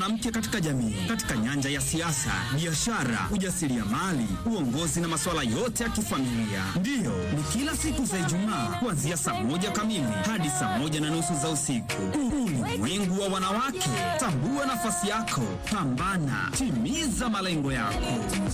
mwanamke katika jamii, katika nyanja ya siasa, biashara, ujasiriamali, uongozi na masuala yote ya kifamilia. Ndiyo, ni kila siku za Ijumaa kuanzia saa moja kamili hadi saa moja na nusu za usiku. Ulimwengu wa wanawake, tambua nafasi yako, pambana, timiza malengo yako.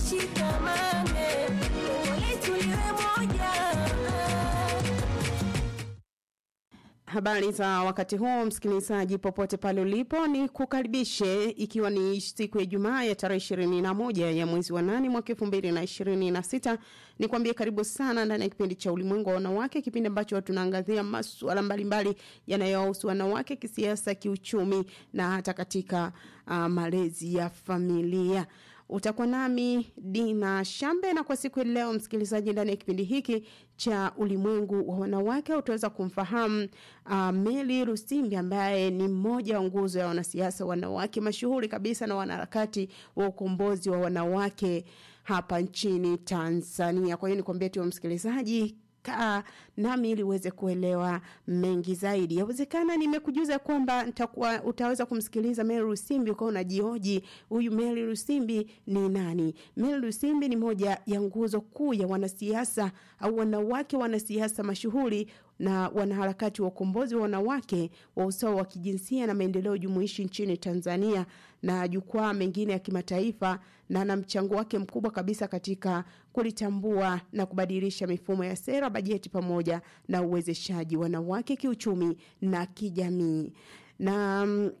Habari za wakati huu, msikilizaji, popote pale ulipo, ni kukaribishe ikiwa ni siku ya Ijumaa ya tarehe ishirini na moja ya mwezi wa nane mwaka elfu mbili na ishirini na sita. Ni kuambie karibu sana ndani ya kipindi cha ulimwengu wa wanawake, kipindi ambacho tunaangazia masuala mbalimbali yanayohusu wanawake kisiasa, kiuchumi na hata katika uh, malezi ya familia utakuwa nami Dina Shambe, na kwa siku ya leo, msikilizaji, ndani ya kipindi hiki cha ulimwengu wa wanawake utaweza kumfahamu uh, Meli Rusimbi ambaye ni mmoja wa nguzo ya wanasiasa wanawake mashuhuri kabisa na wanaharakati wa ukombozi wa wanawake hapa nchini Tanzania. Kwa hiyo nikwambie tu msikilizaji kaa nami ili uweze kuelewa mengi zaidi. Yawezekana nimekujuza kwamba nitakuwa utaweza kumsikiliza Mary Rusimbi ukawa unajioji huyu Mary Rusimbi ni nani? Mary Rusimbi ni moja ya nguzo kuu ya wanasiasa au wanawake wanasiasa mashuhuri na wanaharakati wa ukombozi wa wanawake wa usawa wa kijinsia na maendeleo jumuishi nchini Tanzania na jukwaa mengine ya kimataifa na na mchango wake mkubwa kabisa katika kulitambua na kubadilisha mifumo ya sera, bajeti pamoja na uwezeshaji wanawake kiuchumi na kijamii. Na mm,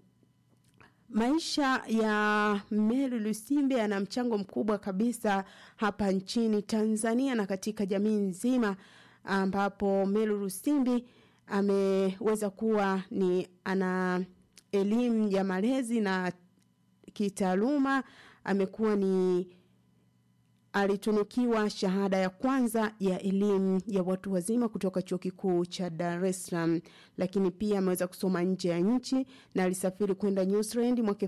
maisha ya Mary Lusimbe yana mchango mkubwa kabisa hapa nchini Tanzania na katika jamii nzima ambapo Mary Lusimbi ameweza kuwa ni ana elimu ya malezi na kitaaluma amekuwa ni alitunukiwa shahada ya kwanza ya elimu ya watu wazima kutoka chuo kikuu cha Dar es Salaam, lakini pia ameweza kusoma nje ya nchi na alisafiri kwenda New Zealand mwaka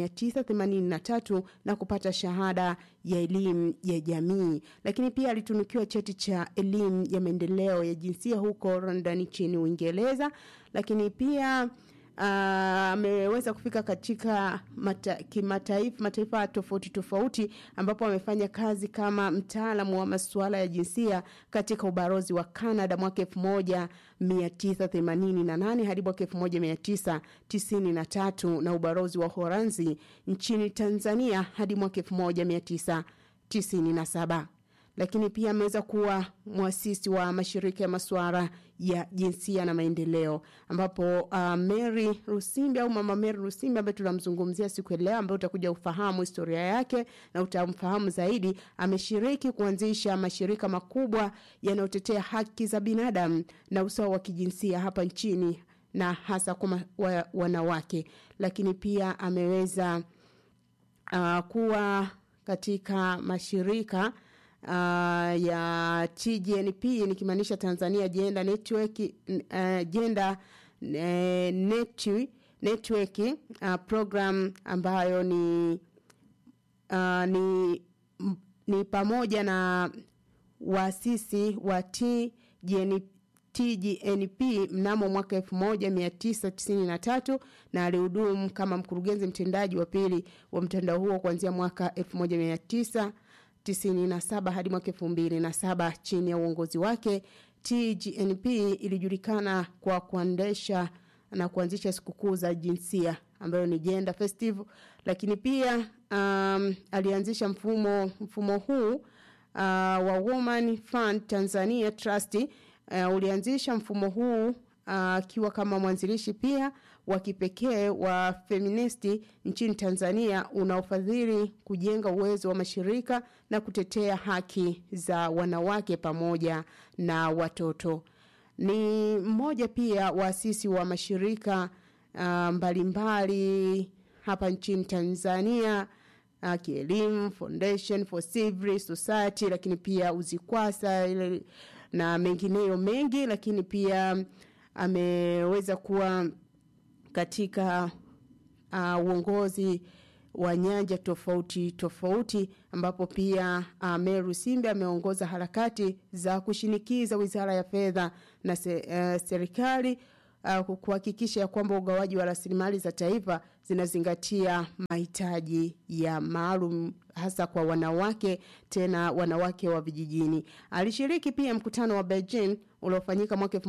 1983 na kupata shahada ya elimu ya jamii, lakini pia alitunukiwa cheti cha elimu ya maendeleo ya jinsia huko London nchini Uingereza, lakini pia ameweza uh, kufika katika mata, kimataifa mataifa tofauti tofauti ambapo amefanya kazi kama mtaalamu wa masuala ya jinsia katika ubalozi wa Canada mwaka 1988 hadi mwaka 1993 na ubalozi wa Holanzi nchini Tanzania hadi mwaka 1997 lakini pia ameweza kuwa mwasisi wa mashirika ya masuala ya jinsia na maendeleo ambapo uh, Mary Rusimbi au mama Mary Rusimbi ambaye tunamzungumzia siku ya leo ambaye utakuja ufahamu historia yake na utamfahamu zaidi ameshiriki kuanzisha mashirika makubwa yanayotetea haki za binadamu na usawa wa kijinsia hapa nchini na hasa kwa wa, wanawake lakini pia ameweza uh, kuwa katika mashirika uh, ya TGNP nikimaanisha Tanzania Gender Network uh, Gender uh, Network, network uh, program ambayo ni uh, ni ni pamoja na waasisi wa TGNP TGNP mnamo mwaka 1993 na alihudumu kama mkurugenzi mtendaji wa pili wa mtandao huo kuanzia mwaka 1900 97 hadi mwaka 2007 chini ya uongozi wake TGNP ilijulikana kwa kuendesha na kuanzisha sikukuu za jinsia ambayo ni gender festival lakini pia um, alianzisha mfumo mfumo huu uh, wa Woman Fund Tanzania Trust uh, ulianzisha mfumo huu akiwa uh, kama mwanzilishi pia wa kipekee wa feministi nchini Tanzania unaofadhili kujenga uwezo wa mashirika na kutetea haki za wanawake pamoja na watoto. Ni mmoja pia waasisi wa mashirika uh, mbalimbali hapa nchini Tanzania uh, kielimu, Foundation for Civil Society, lakini pia Uzikwasa ile na mengineyo mengi, lakini pia ameweza kuwa katika uh, uongozi wa nyanja tofauti tofauti ambapo pia uh, Meru Simbe ameongoza harakati za kushinikiza Wizara ya Fedha na se, uh, serikali uh, kuhakikisha ya kwamba ugawaji wa rasilimali za taifa zinazingatia mahitaji ya maalum hasa kwa wanawake tena wanawake wa vijijini. Alishiriki pia mkutano wa Beijing uliofanyika mwaka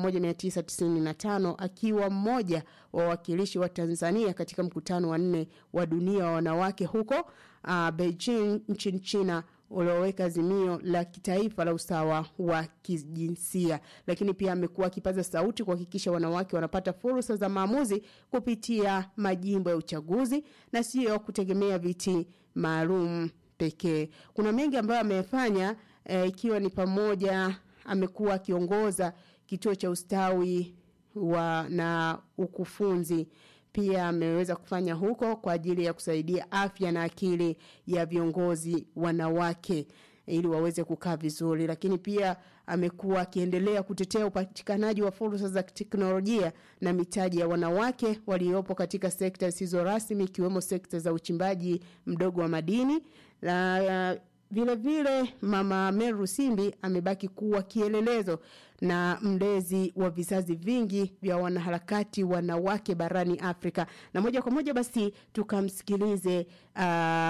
1995 akiwa mmoja wa wawakilishi wa Tanzania katika mkutano wa nne wa dunia wa wanawake huko uh, Beijing nchini China ulioweka azimio la kitaifa la usawa wa kijinsia, lakini pia amekuwa akipaza sauti kuhakikisha wanawake wanapata fursa za maamuzi kupitia majimbo ya uchaguzi na sio kutegemea viti maalum pekee. Kuna mengi ambayo amefanya ikiwa e, ni pamoja amekuwa akiongoza kituo cha ustawi wa na ukufunzi pia ameweza kufanya huko kwa ajili ya kusaidia afya na akili ya viongozi wanawake ili waweze kukaa vizuri, lakini pia amekuwa akiendelea kutetea upatikanaji wa fursa za teknolojia na mitaji ya wanawake waliopo katika sekta zisizo rasmi ikiwemo sekta za uchimbaji mdogo wa madini na vile vile mama Meru Simbi amebaki kuwa kielelezo na mlezi wa vizazi vingi vya wanaharakati wanawake barani Afrika. Na moja kwa moja basi tukamsikilize uh,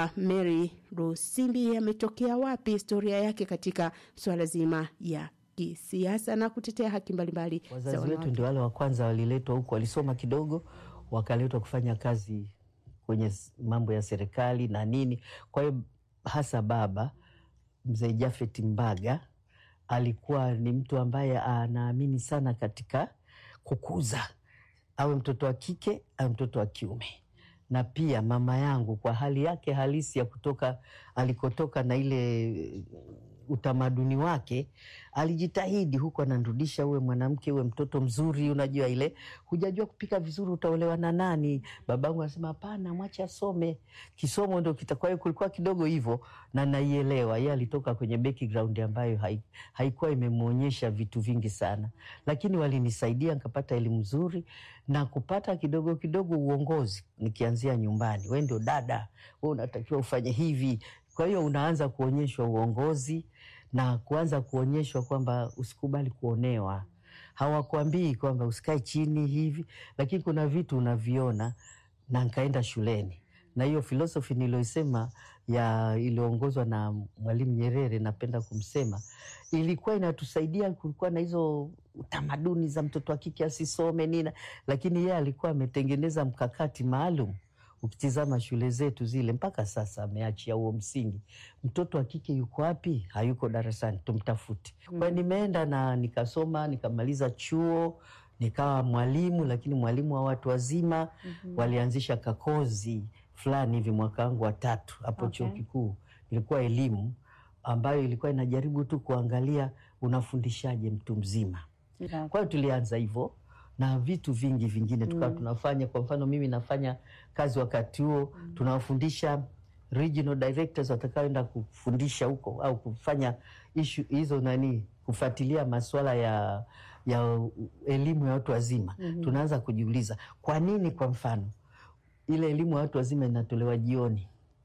Mary Rusimbi ametokea wapi, historia yake katika swala zima ya kisiasa na kutetea haki mbalimbali. Wazazi wetu ndio wale wa kwanza waliletwa huku, walisoma kidogo, wakaletwa kufanya kazi kwenye mambo ya serikali na nini. Kwa hiyo hasa baba mzee Jafet Mbaga alikuwa ni mtu ambaye anaamini sana katika kukuza, awe mtoto wa kike awe mtoto wa kiume. Na pia mama yangu kwa hali yake halisi ya kutoka alikotoka na ile utamaduni wake, alijitahidi huku, anarudisha uwe mwanamke, uwe mtoto mzuri. Unajua ile hujajua kupika vizuri, utaolewa na nani? Babangu anasema hapana, mwache asome, kisomo ndo kita. Kwa hiyo kulikuwa kidogo hivyo, na naielewa yeye alitoka kwenye background ambayo haikuwa imemwonyesha vitu vingi sana, lakini walinisaidia nikapata elimu nzuri na kupata kidogo kidogo uongozi, nikianzia nyumbani. We ndio dada, we unatakiwa ufanye hivi. Kwa hiyo unaanza kuonyeshwa uongozi na kuanza kuonyeshwa kwamba usikubali kuonewa. Hawakwambii kwamba usikae chini hivi, lakini kuna vitu unaviona. Na nkaenda shuleni na hiyo filosofi niliyoisema ya iliyoongozwa na Mwalimu Nyerere, napenda kumsema, ilikuwa inatusaidia. Kulikuwa na hizo tamaduni za mtoto wa kike asisome nina, lakini yeye alikuwa ametengeneza mkakati maalum Ukitizama shule zetu zile mpaka sasa ameachia huo msingi. Mtoto wa kike yuko wapi? Hayuko darasani, tumtafute. Mm. Kwa nimeenda na nikasoma nikamaliza chuo nikawa mwalimu, lakini mwalimu wa watu wazima. mm -hmm. Walianzisha kakozi fulani hivi mwaka wangu wa tatu hapo okay. Chuo kikuu ilikuwa elimu ambayo ilikuwa inajaribu tu kuangalia unafundishaje mtu mzima. yeah. Kwa hiyo tulianza hivyo na vitu vingi vingine tukawa mm. tunafanya. Kwa mfano mimi nafanya kazi wakati huo mm. tunawafundisha regional directors watakaoenda kufundisha huko au kufanya ishu hizo nani, kufuatilia masuala ya ya elimu ya watu wazima mm -hmm. Tunaanza kujiuliza kwa nini, kwa mfano ile elimu ya watu wazima inatolewa jioni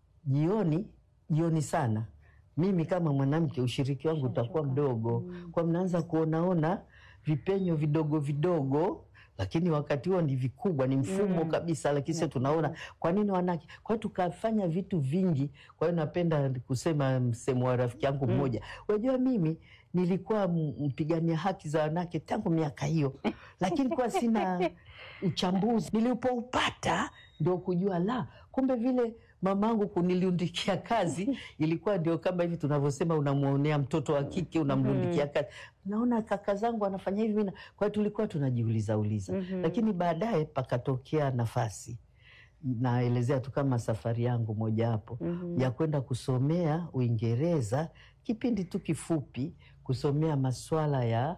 jioni jioni sana. Mimi kama mwanamke ushiriki wangu utakuwa mdogo mm. kwa mnaanza kuonaona vipenyo vidogo vidogo, lakini wakati huo ni vikubwa, ni mfumo mm. kabisa, lakini sasa tunaona kwa nini wanawake. Kwa hiyo tukafanya vitu vingi. Kwa hiyo napenda kusema msemo wa rafiki yangu mmoja mm. Unajua, mimi nilikuwa mpigania haki za wanawake tangu miaka hiyo, lakini kwa sina uchambuzi. Nilipoupata ndio kujua la, kumbe vile mamangu kuniliundikia kazi ilikuwa ndio kama hivi tunavyosema, unamwonea mtoto wa kike unamlundikia kazi. Naona kaka zangu anafanya hivi mina. Kwa hiyo tulikuwa tunajiuliza uliza mm -hmm. Lakini baadaye pakatokea nafasi, naelezea tu kama safari yangu mojawapo mm -hmm. ya kwenda kusomea Uingereza, kipindi tu kifupi, kusomea maswala ya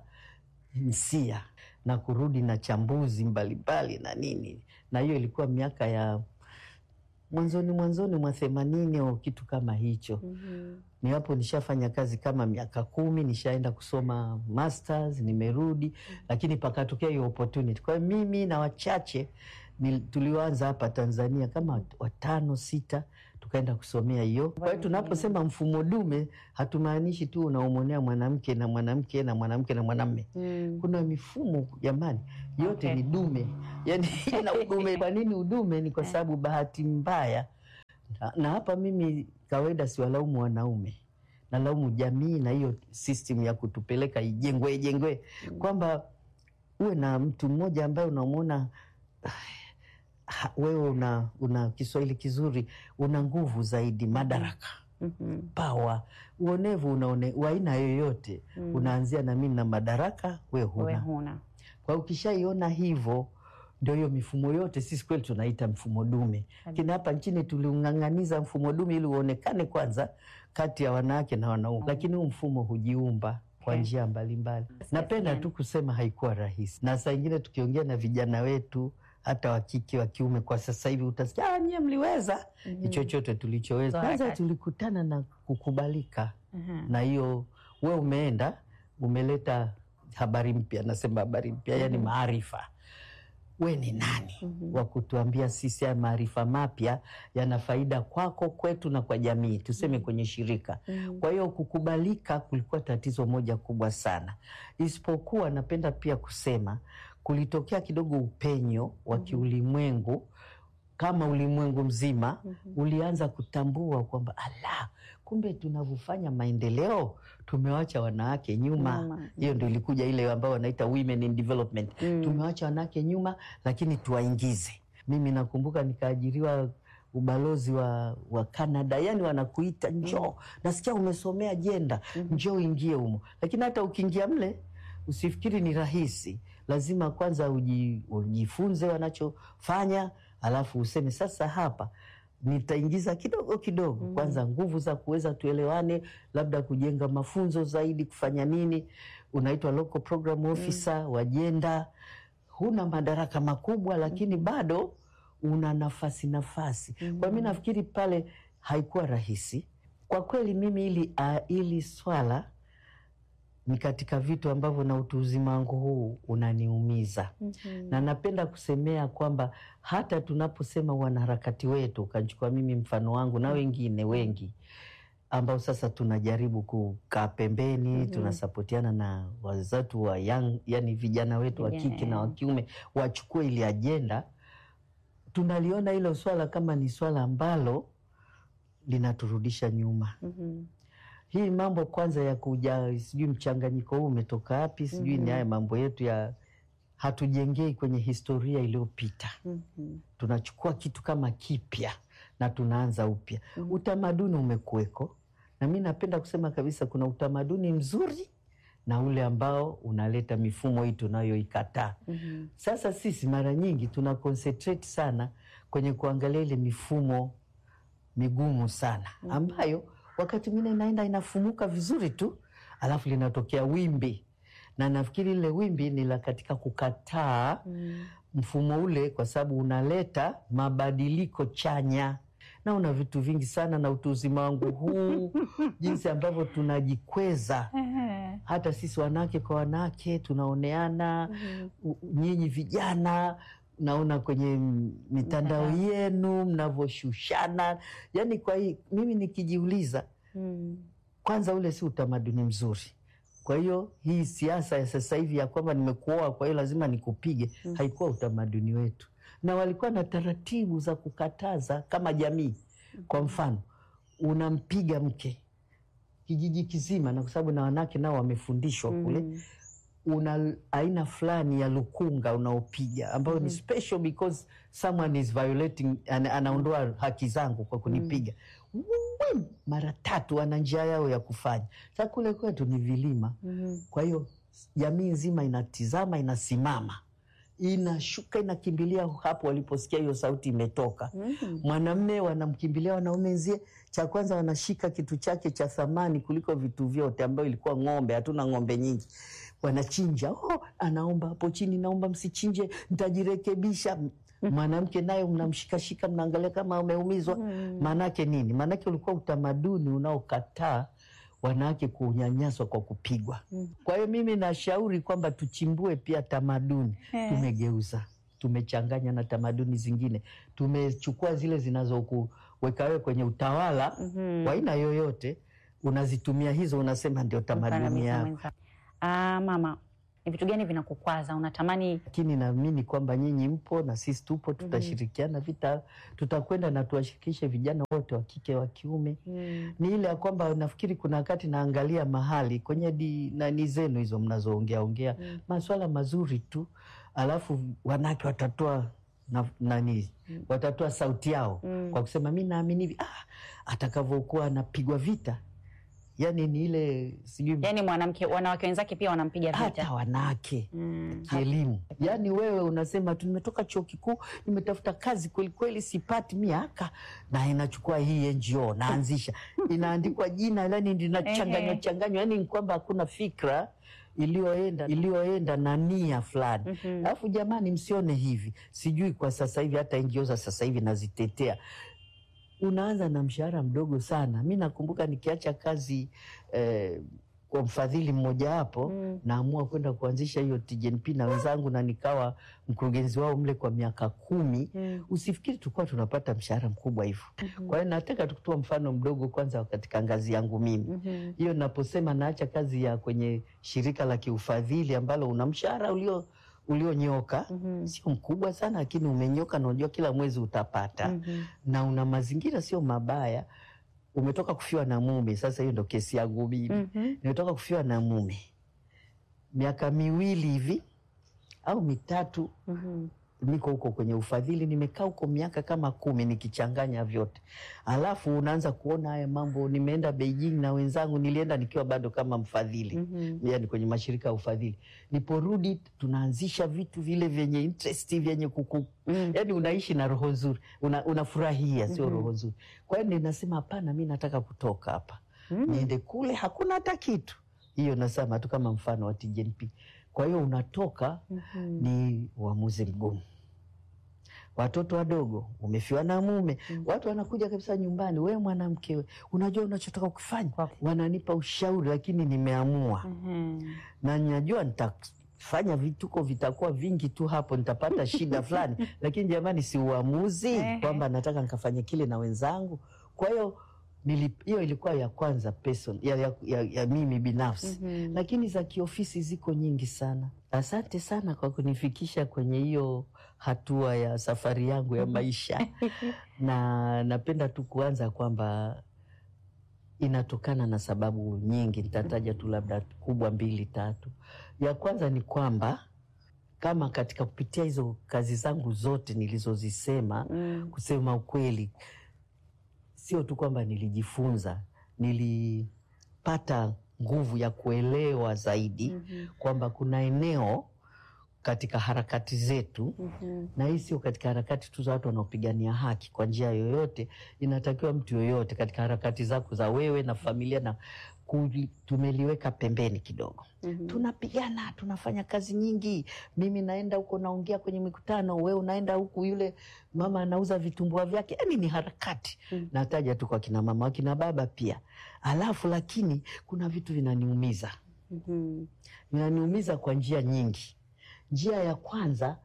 jinsia na kurudi na chambuzi mbalimbali na nini, na hiyo ilikuwa miaka ya mwanzoni mwanzoni mwa themanini au kitu kama hicho. mm -hmm. Ni hapo nishafanya kazi kama miaka kumi, nishaenda kusoma masters, nimerudi. mm -hmm. Lakini pakatokea hiyo opportunity. Kwa hiyo mimi na wachache tulioanza hapa Tanzania kama watano sita tukaenda kusomea hiyo. Kwa hiyo tunaposema mfumo dume hatumaanishi tu unaomonea mwanamke na mwanamke na mwanamke na mwanamme. Mm. Kuna mifumo jamani, yote Okay. ni dume, yani ina udume. Kwa nini udume? Ni kwa sababu bahati mbaya, na, na hapa mimi kawaida siwalaumu wanaume, nalaumu jamii na hiyo system ya kutupeleka ijengwe ijengwe, kwamba uwe na mtu mmoja ambaye unamwona ah, wewe una, una Kiswahili kizuri, una nguvu zaidi, madaraka Mhm. pawa, uonevu unaone wa aina yoyote Mm. unaanzia na mimi na madaraka, we Wewe huna. huna. Kwa hiyo ukishaiona hivyo, ndio hiyo mifumo yote sisi kweli tunaita mfumo dume, lakini hapa nchini tuliung'ang'aniza mfumo dume ili uonekane kwanza kati ya wanawake na wanaume, lakini huu mfumo hujiumba kwa Okay. njia mbalimbali. Napenda gani? tu kusema haikuwa rahisi, na saa ingine tukiongea na vijana wetu hata wa kike wa kiume, kwa sasa hivi utasikia "Ah, nyie mliweza Mhm. chochote tulichoweza. Za Kwanza harakati. tulikutana na kukubalika Mhm. na hiyo we umeenda umeleta habari mpya, nasema habari mpya, yani maarifa. We ni nani wa kutuambia sisi haya maarifa mapya yana faida kwako, kwetu na kwa jamii, tuseme kwenye shirika. Kwa hiyo kukubalika kulikuwa tatizo moja kubwa sana, isipokuwa napenda pia kusema kulitokea kidogo upenyo wa kiulimwengu kama ulimwengu mzima ulianza kutambua kwamba ala, kumbe tunavyofanya maendeleo tumewacha wanawake nyuma. Nyuma. Hiyo ndio ilikuja ile ambayo wanaita women in development. Mm. Tumewacha wanawake nyuma, lakini tuwaingize. Mimi nakumbuka nikaajiriwa ubalozi wa, wa Canada, yani wanakuita njoo, nasikia umesomea jenda, njoo uingie humo. Lakini hata ukiingia mle usifikiri ni rahisi, lazima kwanza uji, ujifunze wanachofanya, alafu useme sasa hapa nitaingiza kidogo kidogo kwanza nguvu za kuweza tuelewane, labda kujenga mafunzo zaidi, kufanya nini. Unaitwa local program officer wa jenda, huna madaraka makubwa, lakini bado una nafasi nafasi. Kwa mi nafikiri pale haikuwa rahisi kwa kweli. Mimi ili, uh, ili swala ni katika vitu ambavyo na utu uzima wangu huu unaniumiza Mhm. na napenda kusemea kwamba hata tunaposema wanaharakati wetu, ukachukua mimi mfano wangu na wengine wengi ambao sasa tunajaribu kukaa pembeni tunasapotiana na wazetu wa young, yani vijana wetu wa Vijana, kike na wa yeah. kiume wachukue ili ajenda, tunaliona hilo swala kama ni swala ambalo linaturudisha nyuma. Mhm. Hii mambo kwanza ya kuja, sijui mchanganyiko huu umetoka wapi, sijui ni haya mambo yetu ya hatujengei kwenye historia iliyopita. Mhm. Tunachukua kitu kama kipya na tunaanza upya. Utamaduni umekuweko, na mi napenda kusema kabisa, kuna utamaduni mzuri na ule ambao unaleta mifumo hii tunayoikataa. Mhm. Sasa sisi mara nyingi tuna concentrate sana kwenye kuangalia ile mifumo migumu sana ambayo wakati mwingine inaenda inafumuka vizuri tu, alafu linatokea wimbi, na nafikiri lile wimbi ni la katika kukataa mfumo ule, kwa sababu unaleta mabadiliko chanya na una vitu vingi sana, na utu uzima wangu huu jinsi ambavyo tunajikweza Ehe. hata sisi wanawake kwa wanawake tunaoneana. U- Nyinyi vijana naona kwenye m- mitandao yenu mnavyoshushana, yani kwa hii mimi nikijiuliza, Mm. kwanza ule si utamaduni mzuri. Kwa hiyo hii siasa ya sasa hivi ya kwamba nimekuoa, kwa hiyo lazima nikupige, haikuwa utamaduni wetu, na walikuwa na taratibu za kukataza kama jamii. Kwa mfano, unampiga mke kijiji kizima, na kwa sababu na wanawake nao wamefundishwa kule una aina fulani ya lukunga unaopiga ambayo ni special because someone is violating, ana, anaondoa haki zangu kwa kunipiga Wim! mara tatu. Ana njia yao ya kufanya. Sasa kule kwetu ni vilima, kwa hiyo jamii nzima inatizama, inasimama, inashuka, inakimbilia hapo waliposikia hiyo sauti imetoka. Mwanamme wanamkimbilia wanaume nzie, cha kwanza wanashika kitu chake cha thamani kuliko vitu vyote, ambayo ilikuwa ng'ombe. Hatuna ng'ombe nyingi, wanachinja. Oh, anaomba hapo chini, naomba msichinje, nitajirekebisha. Mwanamke naye mnamshikashika, mnaangalia kama ameumizwa. Maanake nini? Maanake ulikuwa utamaduni unaokataa wanawake kunyanyaswa kwa kupigwa. Kwa hiyo mimi nashauri kwamba tuchimbue pia tamaduni. Tumegeuza, tumechanganya na tamaduni zingine, tumechukua zile zinazoku weka wewe kwenye utawala Mhm. wa aina yoyote, unazitumia hizo, unasema ndio tamaduni Mkandamiza yao. mwenza. Ah, mama, ni vitu gani vinakukwaza? Unatamani Lakini naamini kwamba nyinyi mpo na sisi tupo, tutashirikiana vita, tutakwenda na tuwashirikishe vijana wote wa kike wa kiume. mm. Ni ile ya kwamba nafikiri kuna wakati naangalia mahali kwenye di nani zenu hizo mnazoongea ongea Mm. maswala mazuri tu, alafu wanawake watatoa na, nani watatoa sauti yao Mm. kwa kusema mi naamini hivi ah, atakavyokuwa anapigwa vita, yani ni ile sijui Yaani mwanamke, wanawake wenzake pia wanampiga hata vita. wanawake Mm. kielimu. Yaani wewe unasema tu nimetoka chuo kikuu, nimetafuta kazi kwelikweli, sipati miaka, na inachukua hii NGO naanzisha, inaandikwa jina, yani linachanganywa Ehe. changanywa, yani ni kwamba hakuna fikra iliyoenda iliyoenda na nia fulani. Mhm. Alafu jamani, msione hivi, sijui kwa sasa hivi hata NGO za sasa hivi nazitetea unaanza na mshahara mdogo sana. Mi nakumbuka nikiacha kazi eh, kwa mfadhili mmojawapo Mm. naamua kwenda kuanzisha hiyo TGNP na wenzangu, na nikawa mkurugenzi wao mle kwa miaka kumi. Mm. Usifikiri tulikuwa tunapata mshahara mkubwa hivyo. Kwa hiyo nataka tukutoa mfano mdogo kwanza katika ngazi yangu mimi Mhm. hiyo naposema naacha kazi ya kwenye shirika la kiufadhili ambalo una mshahara ulio ulionyoka Mhm. sio mkubwa sana, lakini umenyoka na unajua kila mwezi utapata Mhm. na una mazingira sio mabaya. Umetoka kufiwa na mume, sasa hiyo ndo kesi yangu mimi. Mhm. Nimetoka kufiwa na mume miaka miwili hivi au mitatu, Mhm. niko huko kwenye ufadhili, nimekaa huko miaka kama kumi nikichanganya vyote, alafu unaanza kuona haya mambo. Nimeenda Beijing na wenzangu, nilienda nikiwa bado kama mfadhili Mhm. yani kwenye mashirika ya ufadhili. Niporudi tunaanzisha vitu vile vyenye interest vyenye kuku Mm. yani unaishi na roho nzuri, una, unafurahia sio Mhm. roho nzuri. Kwa hiyo ninasema hapana, mi nataka kutoka hapa Mm. niende kule, hakuna hata kitu. Hiyo nasema tu kama mfano wa TGNP. Kwa hiyo unatoka, Mhm. ni uamuzi mgumu. Watoto wadogo, umefiwa na mume, Mm. watu wanakuja kabisa nyumbani, we mwanamke, we, unajua unachotaka kufanya, wananipa ushauri, lakini nimeamua Mhm. na najua nitafanya vituko vitakuwa vingi tu hapo, nitapata shida fulani, lakini jamani, si uamuzi Ehe. kwamba nataka nikafanye kile na wenzangu. Kwa hiyo nili- hiyo ilikuwa ya kwanza person, ya, ya, ya, ya mimi binafsi Mhm. lakini za kiofisi ziko nyingi sana. Asante sana kwa kunifikisha kwenye hiyo hatua ya safari yangu ya maisha, na napenda tu kuanza kwamba inatokana na sababu nyingi. Nitataja tu labda kubwa mbili tatu. Ya kwanza ni kwamba kama katika kupitia hizo kazi zangu zote nilizozisema, Mm. kusema ukweli, sio tu kwamba nilijifunza, nilipata nguvu ya kuelewa zaidi Mhm. kwamba kuna eneo katika harakati zetu Mhm. na hii sio katika harakati tu za watu wanaopigania haki kwa njia yoyote. Inatakiwa mtu yoyote katika harakati zako za wewe na familia na kuli- tumeliweka pembeni kidogo. Mhm. Tunapigana, tunafanya kazi nyingi. Mimi naenda huko naongea kwenye mikutano, wewe unaenda huku, yule mama anauza vitumbua vyake. Yani ni harakati. Mhm. Nataja tu kwa kina mama, wakina baba pia. Alafu lakini kuna vitu vinaniumiza Mhm. vinaniumiza kwa njia nyingi. Njia ya kwanza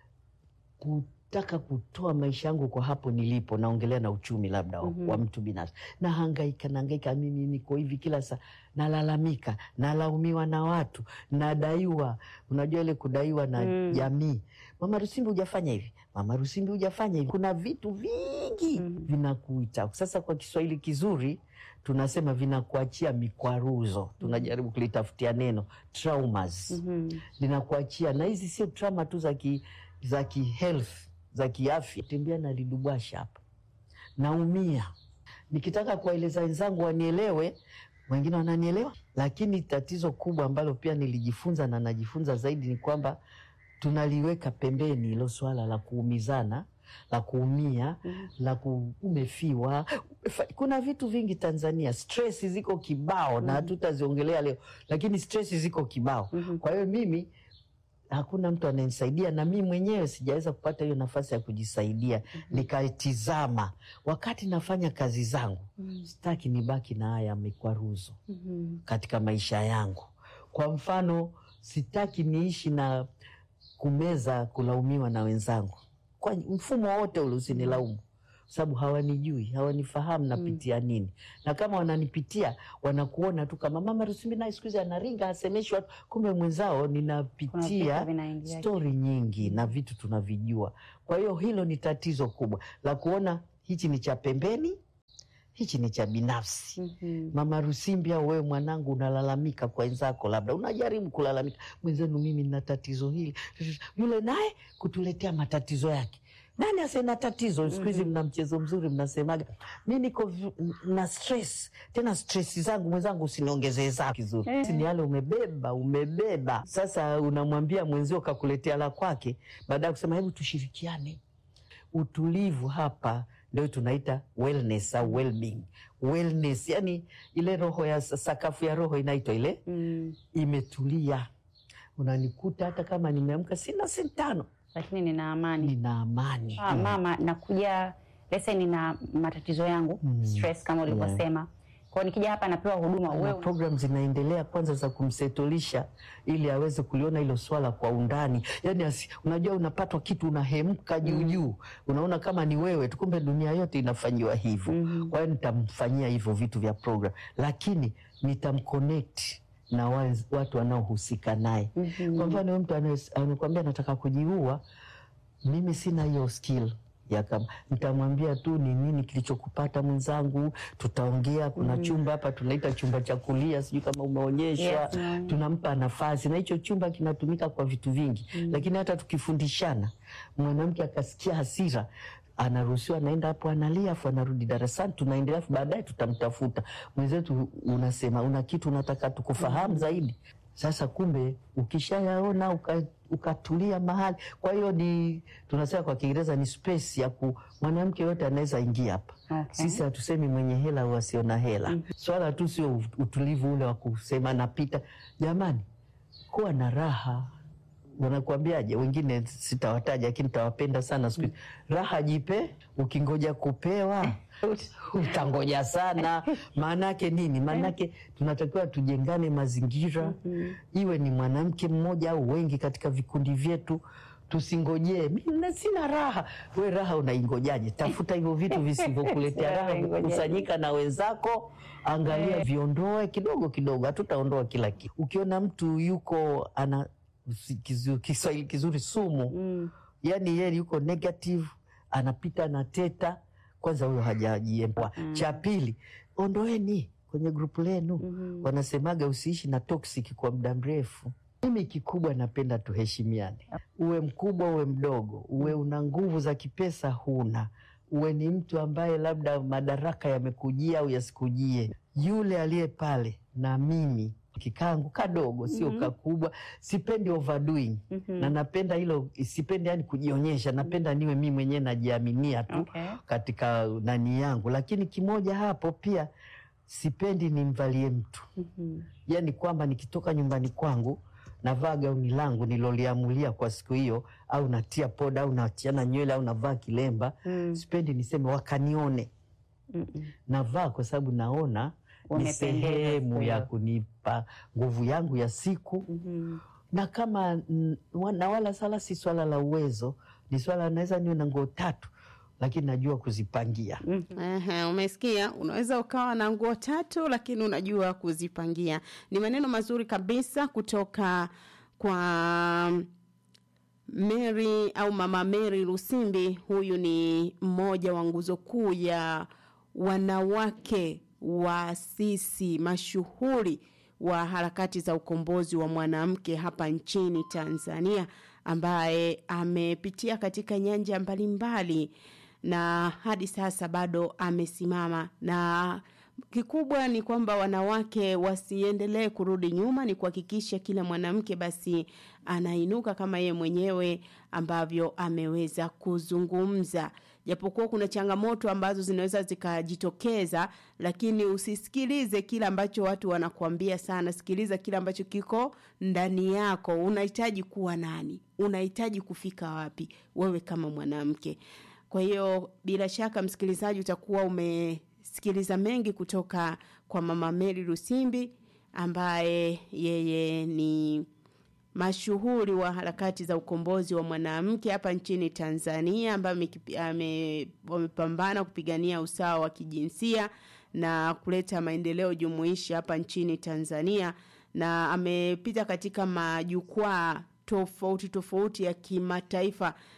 kutaka kutoa maisha yangu kwa hapo nilipo, naongelea na uchumi labda wa- Mhm. wa mtu binafsi. Nahangaika, nahangaika, mimi niko hivi kila saa, nalalamika, nalaumiwa na watu, nadaiwa. Unajua ile kudaiwa na Mm. jamii, mama Rusimbi hujafanya hivi, mama Rusimbi hujafanya hivi. Kuna vitu vingi Mhm. vinakuita. Sasa kwa Kiswahili kizuri tunasema vinakuachia mikwaruzo, tunajaribu kulitafutia neno traumas Mhm. linakuachia na hizi sio trauma tu za ki, za ki health za kiafya. Tembea na lidubwasha hapa, naumia nikitaka kuwaeleza wenzangu wanielewe, wengine wananielewa, lakini tatizo kubwa ambalo pia nilijifunza na najifunza zaidi ni kwamba tunaliweka pembeni hilo swala la kuumizana la kuumia Mhm. la ku, umefiwa umefa- kuna vitu vingi Tanzania, stress ziko kibao na hatutaziongelea leo, lakini stress ziko kibao. Mhm. Kwa hiyo mimi hakuna mtu anayenisaidia, na mimi mwenyewe sijaweza kupata hiyo nafasi ya kujisaidia. Nikaitizama wakati nafanya kazi zangu, Mhm. sitaki nibaki na haya mikwaruzo Mhm. katika maisha yangu. Kwa mfano, sitaki niishi na kumeza kulaumiwa na wenzangu kwa mfumo wote ule, usinilaumu sababu hawanijui, hawanifahamu napitia nini, na kama wananipitia wanakuona tu kama mama Rusimi naye siku hizi anaringa hasemeshi watu, kumbe mwenzao Kuna ninapitia vitu vinaingia. stori nyingi na vitu tunavijua. Kwa hiyo hilo ni tatizo kubwa la kuona hichi ni cha pembeni, hichi ni cha binafsi. Mhm. Mama Rusimbi au wewe mwanangu unalalamika kwa wenzako, labda unajaribu kulalamika, mwenzenu, mimi nina tatizo hili, yule naye kutuletea matatizo yake. Nani asena tatizo? Siku hizi mna mchezo mzuri, mnasemaga mi niko vi- na stress, tena stress zangu mwenzangu usiniongezee zako kizuri. Eh. Ni yale umebeba, umebeba. Sasa unamwambia mwenzio kakuletea la kwake, baada ya kusema hebu tushirikiane utulivu hapa ndio tunaita wellness au well-being. Wellness, yani ile roho ya sakafu ya roho inaitwa ile Mm. imetulia. Unanikuta hata kama nimeamka sina sentano, Lakini nina amani. nina amani. Ah, mama nakuja lese nina matatizo yangu Mm. stress kama ulivyosema kwao nikija hapa napewa huduma na wewe program zinaendelea kwanza za kumsetolisha ili aweze kuliona hilo swala kwa undani. Yani asi, unajua unapatwa kitu unahemka juu juu, unaona kama ni wewe tu, kumbe dunia yote inafanyiwa hivyo. Mhm. Kwa hiyo nitamfanyia hivyo vitu vya program, lakini nitamconnect na waz- watu wanaohusika naye. Mhm. Kwa mfano, huyu mtu anaye- anakuambia nataka kujiua, mimi sina hiyo skill ya kama nitamwambia tu ni nini kilichokupata mwenzangu, tutaongea. Kuna chumba hapa tunaita chumba cha kulia, sijui kama umeonyeshwa. Yes, no. Tunampa nafasi, na hicho chumba kinatumika kwa vitu vingi, lakini hata tukifundishana, mwanamke akasikia hasira anaruhusiwa anaenda hapo analia, afu anarudi darasani, tunaendelea, afu baadaye tutamtafuta mwenzetu. Unasema una kitu unataka tukufahamu zaidi. Sasa kumbe ukishayaona uka, ukatulia mahali. Kwa hiyo ni tunasema kwa Kiingereza ni space ya ku mwanamke yote anaweza ingia hapa. Okay. Sisi hatusemi mwenye hela au asio na hela. Swala tu sio utulivu ule wa kusema napita. Jamani, kuwa na raha wanakuambiaje? Wengine sitawataja, lakini tawapenda sana siku hizi. Raha jipe, ukingoja kupewa utangoja sana. Maanake nini? Maanake tunatakiwa tujengane mazingira, iwe ni mwanamke mmoja au wengi katika vikundi vyetu. Tusingojee mimi sina raha. We raha unaingojaje? Tafuta hivyo vitu visivyokuletea raha, Unaingojaje? kusanyika na wenzako, angalia, viondoe kidogo kidogo. Hatutaondoa kila kitu. Ukiona mtu yuko ana si- kizu- Kiswahili kizuri sumu Mm. yani yeye yuko negative, anapita na teta. Kwanza huyo hajajiempoa. Cha pili, ondoeni kwenye grupu lenu. Wanasemaga usiishi na toxic kwa muda mrefu. Mimi kikubwa napenda tuheshimiane, uwe mkubwa uwe mdogo, uwe una nguvu za kipesa huna, uwe ni mtu ambaye labda madaraka yamekujia au yasikujie, yule aliye pale na mimi kikangu kadogo, sio kakubwa. Sipendi overdoing na napenda hilo, sipendi yani kujionyesha, napenda niwe mimi mwenyewe najiaminia tu Okay. katika nani yangu, lakini kimoja hapo pia sipendi nimvalie mtu Mhm. yani kwamba nikitoka nyumbani kwangu navaa gauni langu niloliamulia kwa siku hiyo, au natia poda au nachiana nywele au navaa kilemba. Mm. Sipendi niseme wakanione. Mm-mm. Navaa kwa sababu naona ni Umependeza sehemu ya siku kunipa nguvu yangu ya siku Mhm. na kama mm, wa- na wala sala si swala la uwezo, ni swala naweza niwe na nguo tatu, lakini najua kuzipangia. Ehe, umesikia, unaweza ukawa na nguo tatu lakini unajua kuzipangia. Ni maneno mazuri kabisa kutoka kwa Mary au mama Mary Lusimbi. Huyu ni mmoja wa nguzo kuu ya wanawake waasisi mashuhuri wa harakati za ukombozi wa mwanamke hapa nchini Tanzania, ambaye amepitia katika nyanja mbalimbali na hadi sasa bado amesimama na kikubwa ni kwamba wanawake wasiendelee kurudi nyuma, ni kuhakikisha kila mwanamke basi anainuka kama yeye mwenyewe ambavyo ameweza kuzungumza. Japokuwa kuna changamoto ambazo zinaweza zikajitokeza, lakini usisikilize kile ambacho watu wanakuambia sana. Sikiliza kile ambacho kiko ndani yako. Unahitaji kuwa nani? Unahitaji kufika wapi wewe kama mwanamke? Kwa hiyo bila shaka, msikilizaji, utakuwa umesikiliza mengi kutoka kwa mama Mary Lusimbi ambaye yeye ni mashuhuri wa harakati za ukombozi wa mwanamke hapa nchini Tanzania ambaye amekipi- ame- wamepambana kupigania usawa wa kijinsia na kuleta maendeleo jumuishi hapa nchini Tanzania na amepita katika majukwaa tofauti tofauti ya kimataifa